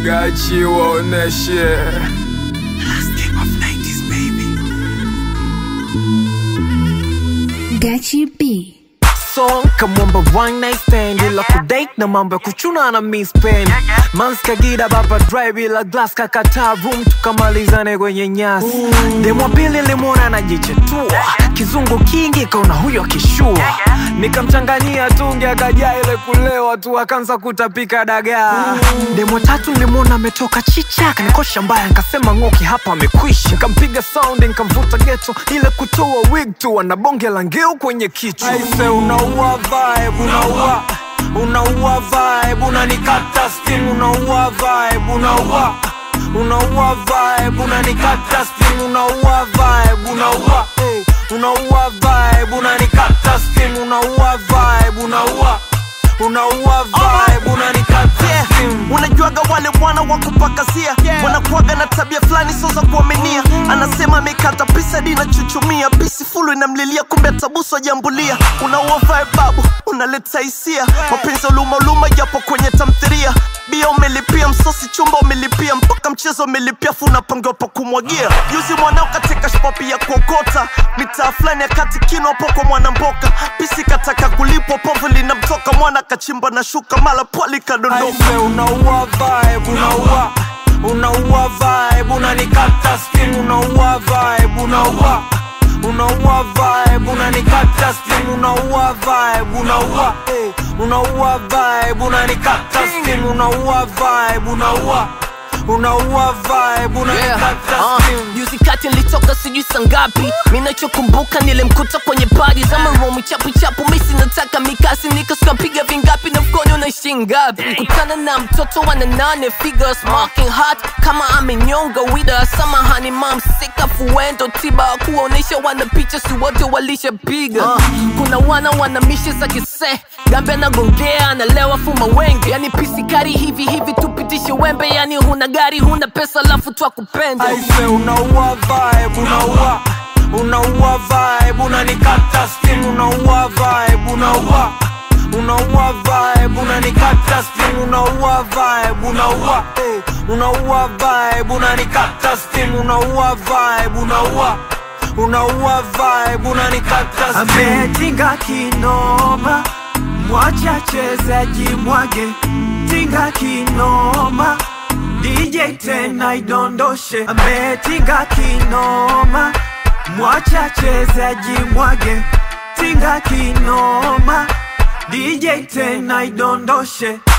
Gachi waoneshe Gachi B. song kamwamba one night stand ila kudate na mambo ya kuchuna na miss pen mans kagida baba drive ila glass kakataa room tukamalizane kwenye nyasi demwa pili limwona anajichetua kizungu kingi kaona huyo akishua nikamchanganyia tungi akajaa ile kulewa tu akaanza kutapika dagaa demwa tatu nilimwona ametoka chicha kanikosha mbaya nkasema ng'oki hapa amekwisha nikampiga sound nikamvuta geto ile kutoa wig tu ana bonge la ngeu kwenye kichwa aise unaua vibe unaua unaua vibe unanikata steam unaua vibe unaua unaua vibe unanikata steam unaua vibe unaua hey, unaua vibe unanikata steam unaua vibe unaua unaua vibe unanikata steam unajuaga wale wana wa kupakazia wanakuaga na tabia fulani sio za kuaminia anasema amekata pisa di nachuchumia pisi fulu inamlilia kumbe tabuso jambulia unaua vibe babu unaleta hisia mapenzi uluma uluma japo kwenye tamthiria bia umelipia msosi chumba umelipia mpaka mchezo umelipia fu unapangiwa pa kumwagia juzi mwanao katika shpapi ya kuokota mitaa fulani ya kati kino hapo kwa mwanamboka pisi kataka kulipwa povu linamtoka mwana kachimba na shuka mala pwali kadondoka Aise unaua vibe unaua unaua vibe unanikata steam unaua vibe unaua unaua vibe unanikata steam unaua vibe unaua hey, unaua vibe unanikata steam unaua vibe unaua unaua vibe unanikata Ah, steam juzi kati nilitoka sijui sangapi minachokumbuka nilimkuta kwenye padi za maromu chapu chapu misi nataka mikasi nikaskapiga vingapi na mkono unaishi ngapi kutana na mtoto wa nane figures marking hot kama amenyonga wida samahani mam sika fuendo tiba kuwaonyesha wana picha si wote walishapiga uh, kuna wana wana mishe za kise gambe anagongea analewa fuma wengi yani pisikari hivi hivi tupitishe wembe yani huna gari huna pesa lafu twakupenda aise unaua vibe unaua unaua vibe unanikata steam unaua vibe unaua unaua vibe unanikata steam unaua vibe unaua hey, unaua vibe unanikata steam unaua vibe unaua unaua vibe unanikata steam ametinga kinoma mwacha chezaji mwage tinga kinoma DJ tena idondoshe ametinga kinoma mwacha chezaji mwage tinga kinoma DJ tena idondoshe